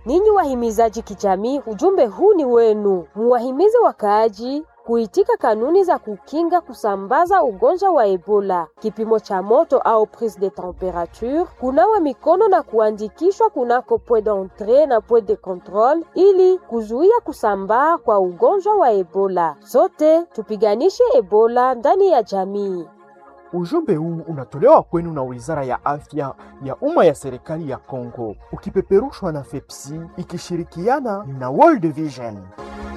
Ninyi wahimizaji kijamii, ujumbe huu ni wenu. Muwahimize wakaaji kuitika kanuni za kukinga kusambaza ugonjwa wa Ebola, kipimo cha moto au prise de temperature, kunawa mikono na kuandikishwa kunako point d'entrée na point de contrôle ili kuzuia kusambaa kwa ugonjwa wa Ebola. Sote tupiganishe Ebola ndani ya jamii. Ujumbe huu unatolewa kwenu na Wizara ya Afya ya Umma ya Serikali ya Kongo, ukipeperushwa na FEPSI ikishirikiana na World Vision.